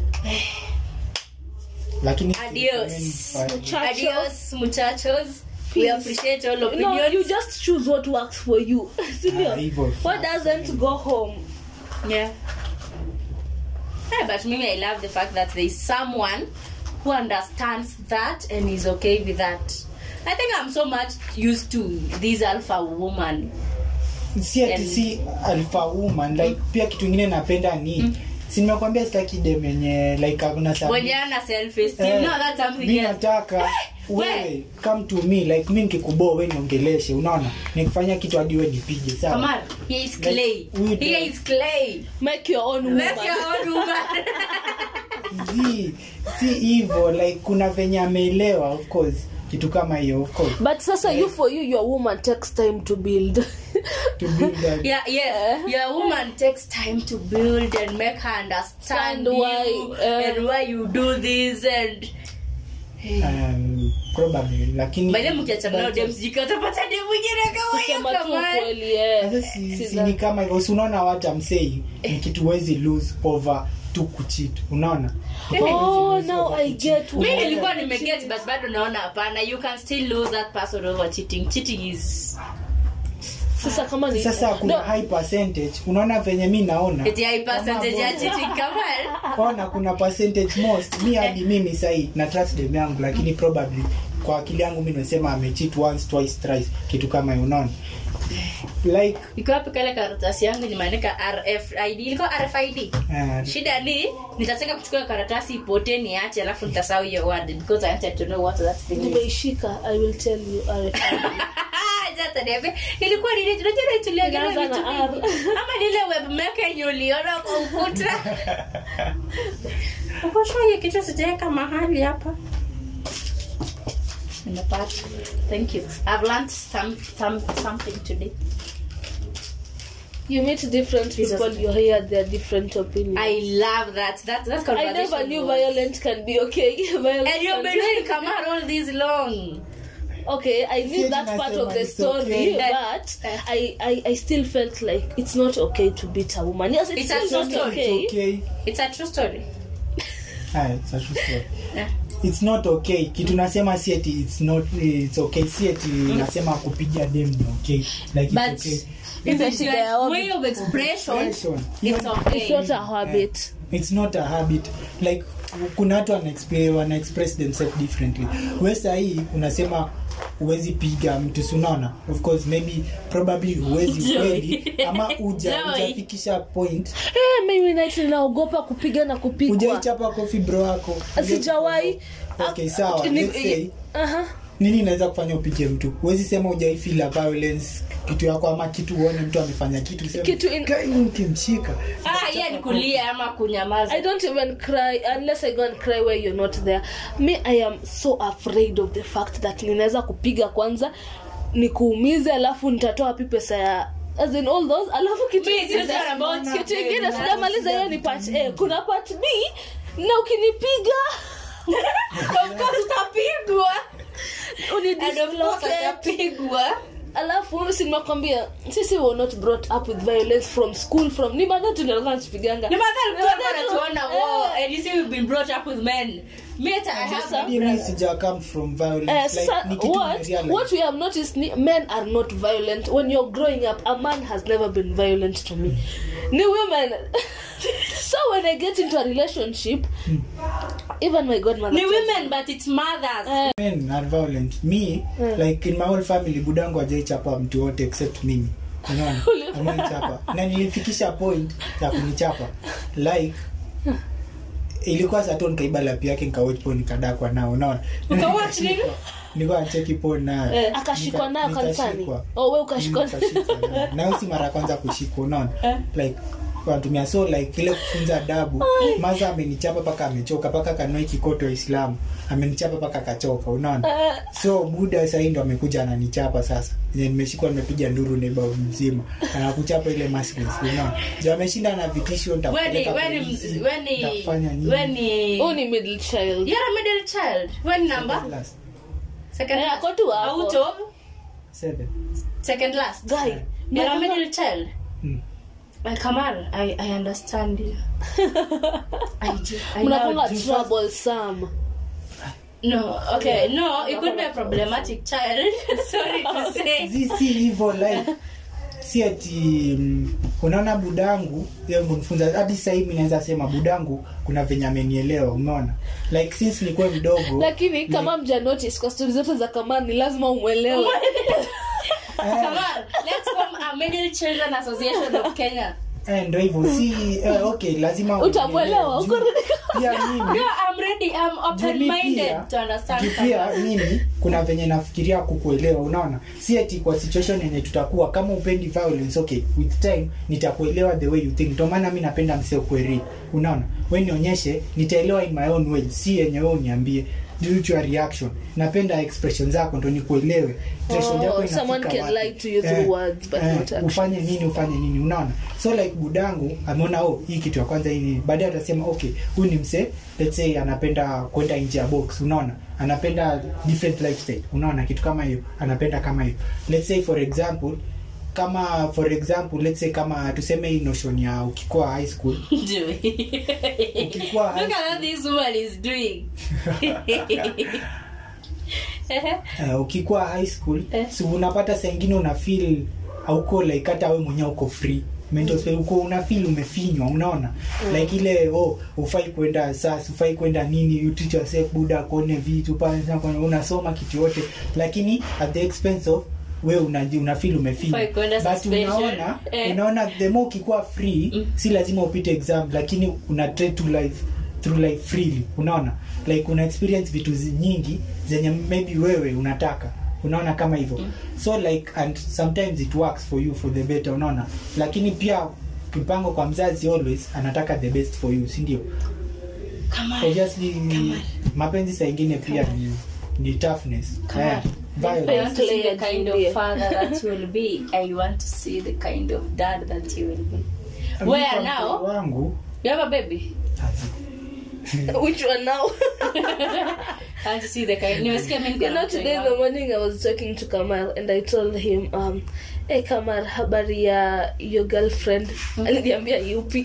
Speaker 4: lakini
Speaker 5: Adios.
Speaker 1: Muchachos.
Speaker 5: Adios, muchachos. We
Speaker 1: Peace.
Speaker 5: appreciate all
Speaker 1: no
Speaker 5: opinions.
Speaker 1: you just choose what works for you Sindio?
Speaker 4: Ah, hivyo.
Speaker 1: what doesn't go home
Speaker 5: Yeah. Yeah, but maybe I love the fact that there is someone who understands that and is okay with that. I think I'm so much used to this alpha woman.
Speaker 4: si ati
Speaker 5: And-
Speaker 4: si alpha woman like pia kitu ingine napenda ni si nimekwambia sitaki dem yenye like hakuna sababu.
Speaker 5: When you're na self esteem,
Speaker 4: Eh,
Speaker 5: no, that's something
Speaker 4: mi
Speaker 5: else.
Speaker 4: nataka wewe come to me like mi nikikuboa we niongeleshe unaona nikifanya kitu hadi we nipige sawa
Speaker 5: Come on, here is clay.
Speaker 4: we do-
Speaker 5: Here is clay.
Speaker 1: make your own woman.
Speaker 5: Make your own woman.
Speaker 4: Zi, si hivyo like kuna venye ameelewa of course kitu kama hiyo of course
Speaker 1: but sasa you for you your woman takes time to build
Speaker 4: to build that
Speaker 5: yeah, yes. Your woman takes time to build and make her understand
Speaker 1: And why,
Speaker 5: you
Speaker 1: uh,
Speaker 5: and why you do this and
Speaker 4: um, probably lakini
Speaker 5: by the mkiachana nao dem sijui kama utapata dem mwingine kama hiyo
Speaker 1: kusema tu
Speaker 5: kama
Speaker 1: kweli eh.
Speaker 4: Sasa si,
Speaker 1: Si
Speaker 4: si
Speaker 1: that-
Speaker 4: ni kama hivyo si unaona what I'm saying ni kitu wezi lose over tu kucheat unaona
Speaker 1: oh now i get
Speaker 5: mi
Speaker 1: what-
Speaker 5: nilikuwa nimeget but bado naona hapana you can still lose that person over cheating cheating is
Speaker 1: sasa kama ni
Speaker 4: sasa kuna
Speaker 1: No,
Speaker 4: high percentage unaona venye mi naona
Speaker 5: eti high percentage ya cheating kama
Speaker 4: ona kuna percentage most mi hadi mimi sahii na trust dem yangu lakini probably kwa akili yangu mi nasema amecheat once twice thrice kitu kama hiyo unaona like
Speaker 5: iko wapi kale karatasi yangu nimeandika rfid ilikuwa rfid
Speaker 4: uh,
Speaker 5: shida ni nitataka kuchukua karatasi ipotee niache alafu nitasahau hiyo word because i wanted to know what that thing is
Speaker 1: nimeishika i will tell you RFID.
Speaker 5: Sasa niambie, ilikuwa nini tunajua tuliangalia
Speaker 1: Inaanza
Speaker 5: vitu
Speaker 1: na
Speaker 5: vingi. ama nile webmaker yenye uliona kwa ukuta ukoshwa hiyo kitu sijaweka mahali hapa nimepata thank you i've learned some, some, something today
Speaker 1: you meet different
Speaker 5: Jesus.
Speaker 1: people you hear their different opinions
Speaker 5: i love that that that
Speaker 1: I
Speaker 5: conversation
Speaker 1: never knew
Speaker 5: was-
Speaker 1: violent can be okay. violent
Speaker 5: and you've
Speaker 1: can
Speaker 5: been
Speaker 1: be-
Speaker 5: doing Kamar all this long
Speaker 1: okay, I knew
Speaker 4: Sieti
Speaker 1: that part of
Speaker 4: nasema
Speaker 1: the
Speaker 4: it's
Speaker 1: story,
Speaker 4: okay.
Speaker 1: but I, I, I still felt like it's not okay to beat a woman. Yes, it's,
Speaker 5: It's a
Speaker 1: still
Speaker 5: true
Speaker 1: not
Speaker 5: story.
Speaker 1: okay.
Speaker 4: it's okay
Speaker 5: it's a true story
Speaker 4: Ah, it's a true story.
Speaker 5: Yeah.
Speaker 4: it's not okay kitu nasema si eti it's not it's okay si eti nasema kupiga dem ni okay like it's
Speaker 5: but
Speaker 4: okay
Speaker 5: if
Speaker 1: It's
Speaker 5: it's
Speaker 1: a
Speaker 5: like
Speaker 1: shida
Speaker 5: way of expression
Speaker 4: Expression.
Speaker 5: it's okay
Speaker 1: It's not a habit.
Speaker 4: it's not a habit like kuna watu wana express, wana express themselves differently we sahii unasema huwezi piga mtu sunaona of course maybe probably huwezi
Speaker 5: Joy.
Speaker 4: kweli ama uja
Speaker 5: Joy.
Speaker 4: ujafikisha point
Speaker 1: Eh, mimi night ninaogopa kupiga na kupigwa.
Speaker 4: ujaichapa kofi bro wako
Speaker 1: Sijawahi.
Speaker 4: okay sawa
Speaker 1: Ni-
Speaker 4: let's say
Speaker 1: Aha.
Speaker 4: nini inaweza kufanya upige mtu huwezi sema ujaifila violence kitu yako ama kitu uone mtu amefanya kitu useme,
Speaker 1: Kitu in-
Speaker 4: "Kai, ukimshika
Speaker 5: ah yeah ni kulia ama kunyamaza
Speaker 1: I don't even cry unless I go and cry where you're not there. Me, I am so afraid of the fact that ninaweza kupiga kwanza nikuumize alafu nitatoa wapi pesa ya as in all those alafu kitu
Speaker 5: Me, it's not
Speaker 1: ingine-
Speaker 5: about
Speaker 1: kitu
Speaker 5: you.
Speaker 1: ingine sijamaliza hiyo ni part A kuna part B na ukinipiga
Speaker 5: of course utapigwa and of course
Speaker 1: unidislocate
Speaker 5: atapigwa
Speaker 1: alafu si nimekwambia sisi were not brought up with violence from school from ni madha tu ndio nachipiganga
Speaker 5: ni madhari mtu anatuona wow and you see we've been brought up with men me hata i have
Speaker 1: Sasa-
Speaker 4: mimi sija come from violence
Speaker 1: Uh,
Speaker 4: like
Speaker 1: sasa,
Speaker 4: ni kitu
Speaker 1: what,
Speaker 4: nimerealize.
Speaker 1: what we have noticed ni, men are not violent when you're growing up a man has never been violent to me ni women so when i get into a relationship even my godmother
Speaker 5: ni
Speaker 1: tells
Speaker 5: women but it's mothers
Speaker 4: men are violent me like in my whole family budangu ajaichapa mtu wote except mimi unaona amenichapa na nilifikisha point ya kunichapa like ilikuwa sato nikaiba lapi yake nikawatch po nikadakwa nao unaona
Speaker 5: Ukawatch nini?
Speaker 4: nilikuwa nacheki po nayo
Speaker 1: Eh, akashikwa nayo
Speaker 4: Nika-
Speaker 1: kanisani
Speaker 4: nikashikwa.
Speaker 1: oh we ukashikwa
Speaker 4: Nikashikwa nayo. nayo si mara ya kwanza kushikwa unaona like wanatumia so like ile kufunza adabu maza amenichapa mpaka amechoka mpaka kanoi kikoto waislamu amenichapa mpaka akachoka unaona so buda sahii ndo amekuja ananichapa sasa Yenye nimeshikwa nimepiga nduru neiba mzima anakuchapa ile merciless, unaona jo ameshinda na vitisho
Speaker 5: when
Speaker 4: nitakupeleka
Speaker 5: when
Speaker 4: polisi,
Speaker 5: when
Speaker 4: nitakufanya nini.
Speaker 5: when
Speaker 1: huu ni middle child
Speaker 5: you're a middle child when number
Speaker 4: Last,
Speaker 5: second
Speaker 1: Eh,
Speaker 5: last
Speaker 1: ako tu hapo.
Speaker 5: out of
Speaker 4: seven.
Speaker 5: second last
Speaker 1: guy
Speaker 5: you're a middle child
Speaker 4: Hmm.
Speaker 5: my Kamal, I, I understand you. I do. I
Speaker 1: mnakonga
Speaker 5: know.
Speaker 1: troublesome
Speaker 5: No, okay, no, it could be a problematic child. Sorry to say.
Speaker 4: Zi si hivyo like si ati mm, unaona budangu yeye mnifunza hadi sasa hivi naweza sema budangu kuna venye amenielewa umeona like since nikuwe mdogo
Speaker 1: lakini kama mja notice kwa stori zote za kamani ni lazima umwelewe
Speaker 5: Come on, let's form a Middle Children Association of Kenya.
Speaker 4: eh, ndo hivyo si eh, okay lazima
Speaker 1: Utamwelewa,
Speaker 4: unielewe.
Speaker 1: uko
Speaker 4: Juu- pia mimi
Speaker 5: No, I'm ready. I'm open-minded to understand.
Speaker 4: juu pia
Speaker 5: someone.
Speaker 4: mimi kuna venye nafikiria kukuelewa unaona si ati kwa situation yenye tutakuwa kama upendi violence okay with time nitakuelewa the way you think ndio maana mi napenda msee kweri unaona we nionyeshe nitaelewa in my own way si yenye we uniambie due to your reaction napenda expression zako ndo nikuelewe Expression
Speaker 1: Oh,
Speaker 4: yako inafika
Speaker 1: someone can
Speaker 4: wapi.
Speaker 1: lie to you through words, but not action.
Speaker 4: ufanye nini ufanye nini unaona so like budangu ameona oh hii kitu ya kwanza hii ni baadaye atasema okay huyu ni msee let's say anapenda kwenda nje ya box unaona anapenda different lifestyle unaona kitu kama hiyo anapenda kama hiyo let's say for example kama for example let's say kama tuseme hii notion ya ukikuwa high school
Speaker 5: Doing.
Speaker 4: ukikuwa high
Speaker 5: Look at what this woman is doing.
Speaker 4: uh, ukikuwa high school
Speaker 5: Eh.
Speaker 4: si unapata saa ingine una feel auko like hata we mwenyewe uko free mental space uko una feel umefinywa unaona like ile oh ufai kwenda sas ufai kwenda nini you teach yourself buda kuone vitu pale sasa kuna- unasoma kitu yote lakini at the expense of we unaji una feel umefinywa
Speaker 5: Ufai kwenda
Speaker 4: but
Speaker 5: suspension.
Speaker 4: unaona
Speaker 5: Eh.
Speaker 4: unaona the more ukikuwa free
Speaker 5: Mm.
Speaker 4: si lazima upite exam lakini una try to life through life freely unaona like una experience vitu zi- nyingi zenye maybe wewe unataka unaona kama hivyo mm. so like and sometimes it works for you for the better unaona lakini pia mpango kwa mzazi always anataka the best for you si ndio
Speaker 5: Come on.
Speaker 4: obviously mapenzi saa ingine pia ni, ni toughness
Speaker 5: Come
Speaker 4: eh,
Speaker 5: on. I
Speaker 4: violence
Speaker 5: want to see the
Speaker 1: Play
Speaker 5: kind
Speaker 1: Julia.
Speaker 5: of father that you will be. I want to see the kind of dad that you will be.
Speaker 4: Mi
Speaker 5: Where
Speaker 4: kwa
Speaker 5: now?
Speaker 4: mtoto wangu
Speaker 5: You have a baby?
Speaker 1: which one now
Speaker 5: I want to see the kind. Nimesikia mimi
Speaker 1: you know today in the morning i was talking to kamal and i told him um hey kamal habari ya your girlfriend aliniambia yupi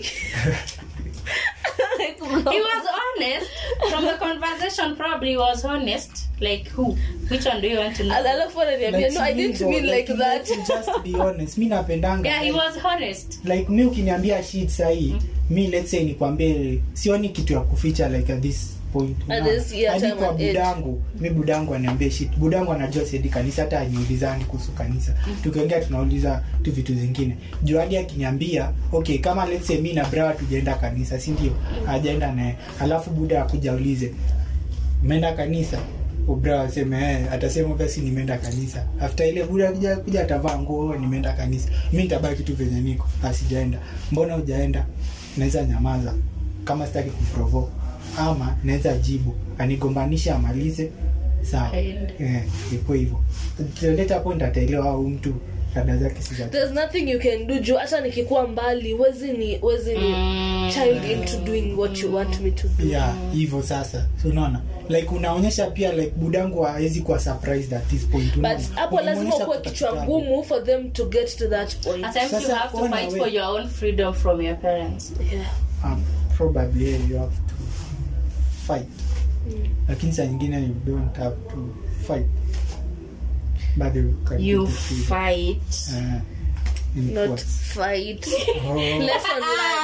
Speaker 1: Like,
Speaker 5: He was honest. From the conversation, probably he was honest. Like who? Which one do you want to know?
Speaker 1: alafu ananiambia no i didn't mean like that
Speaker 4: just be honest mi napendanga
Speaker 5: Yeah, he
Speaker 4: like-
Speaker 5: was honest.
Speaker 4: like mi ukiniambia shit sahii mi let's say nikwambie sioni kitu ya kuficha like at this point
Speaker 1: At
Speaker 4: Unaona?
Speaker 1: this year
Speaker 4: Hadi
Speaker 1: time
Speaker 4: kwa
Speaker 1: and age.
Speaker 4: budangu mi budangu aniambie shit budangu anajua sedi kanisa hata aniulizani kuhusu kanisa tukiongea tunauliza tu vitu zingine juu hadi akiniambia okay kama let's say mi na brawa tujaenda kanisa si ndio hajaenda naye alafu buda akuja aulize umeenda kanisa ubra aseme eh, atasema basi nimeenda kanisa after ile buda kuja, kuja atavaa nguo nimeenda kanisa mi nitabaki tu venye niko asijaenda mbona hujaenda naweza nyamaza kama sitaki kumprovoke ama naweza jibu anigombanisha amalize sawa
Speaker 5: Aende.
Speaker 4: eh, ikuwe hivyo leta point ataelewa au mtu rada zake si za
Speaker 1: there's nothing you can do juu hata nikikuwa mbali wezi ni wezi ni
Speaker 5: Mm.
Speaker 1: child into doing what you want me to do
Speaker 4: yeah hivyo sasa so unaona like unaonyesha pia like budangu hawezi kuwa surprised at this point unaona?
Speaker 1: but hapo lazima
Speaker 4: Unamuonyesha
Speaker 1: ukuwe
Speaker 4: kutoka
Speaker 1: kichwa
Speaker 4: kitambo.
Speaker 1: ngumu for them to get to that point
Speaker 5: At times you
Speaker 4: Sasa,
Speaker 5: have to
Speaker 4: ona
Speaker 5: fight
Speaker 4: we-
Speaker 5: for your own freedom from your parents.
Speaker 1: yeah.
Speaker 4: um, probably yeah, you have to fight lakini saa nyingine you don't have to fight bado you can
Speaker 5: You
Speaker 4: get the freedom.
Speaker 5: fight.
Speaker 4: Eh, in
Speaker 1: not
Speaker 4: quotes.
Speaker 1: fight
Speaker 4: Oh,
Speaker 1: lesson learned